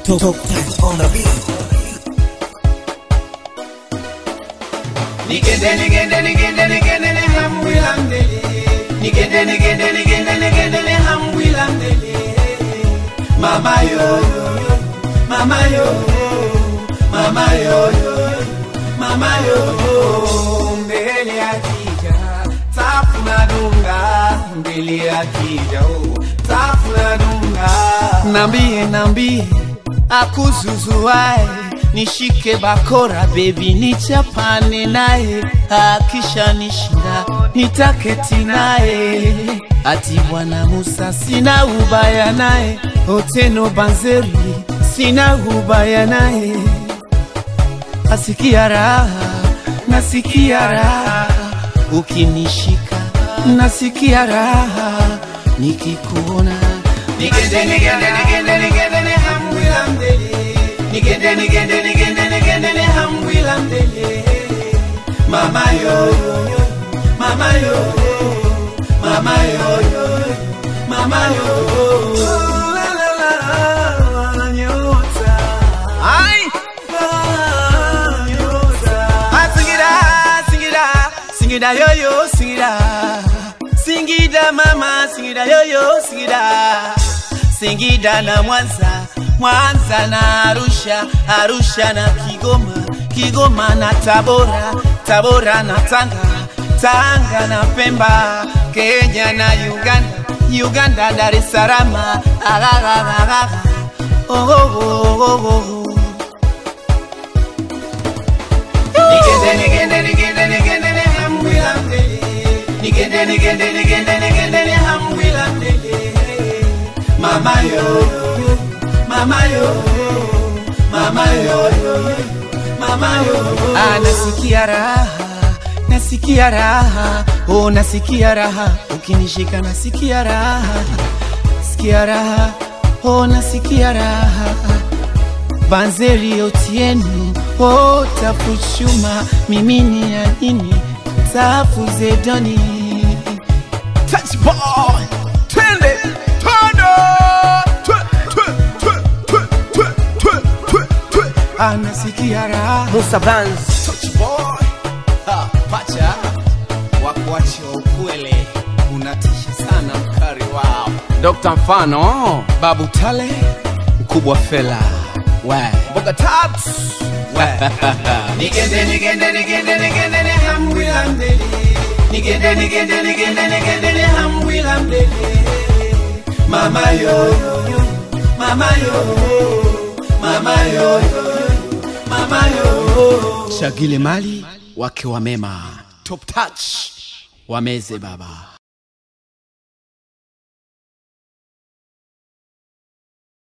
Top, top time on the beat. Nigende nigende nigende nigende ne hamwilandele Nigende nigende nigende nigende ne hamwilandele Mama yo yo yo Mama yo Mama yo yo Mama yo Mbele akija Tafuna dunga Mbele akija oh Tafuna dunga Nambie nambie akuzuzuae nishike bakora bebi nichapane naye akisha nishinda nitaketi naye ati bwana Musa sina ubaya naye Oteno Banzeri sina ubaya naye asikia raha nasikia raha ukinishika nasikia raha nikikuona nigende nigende nigende nigende ne hamwila mbele nigende nigende nigende nigende ne hamwila mbele mama yo yo yo mama yo mama yo yo mama yo la la la nyota ai Ah, nyota Ah, singida singida singida yo yo singida Singida mama, Singida yoyo, Singida Singida na Mwanza, Mwanza na Arusha, Arusha na Kigoma, Kigoma na Tabora, Tabora na Tanga, Tanga na Pemba, Kenya na Uganda, Uganda Dar es Salaam, agagagaga, oh oh oh oh oh. Nigende nigende nigende nigende ne hamwila mbele Nigende nigende nigende nigende ne hamwila mbele Mama yo Mama yo Mama yo Mama yo Ah nasikia raha Nasikia raha Oh nasikia raha Ukinishika nasikia raha Nasikia raha Oh nasikia raha Banzeri Otieno oh, tafuchuma mimini ya nini tafu zedoni Touch boy twende tondo Twe, twe, twe, twe, twe, twe, twe, twe. anasikia raha Musa Bands Touch boy ha, pacha wakuachi wa ukwele unatisha sana mkari wao Dr. Mfano babu tale mkubwa fela we mboga tats nigende nigende nigende nigende ne hamwila mbele nigende nigende nigende nigende ne hamwila mbele mama yo yo, yo mama yo mama yo yo, mama yo shagile mali wake wa mema top touch wameze baba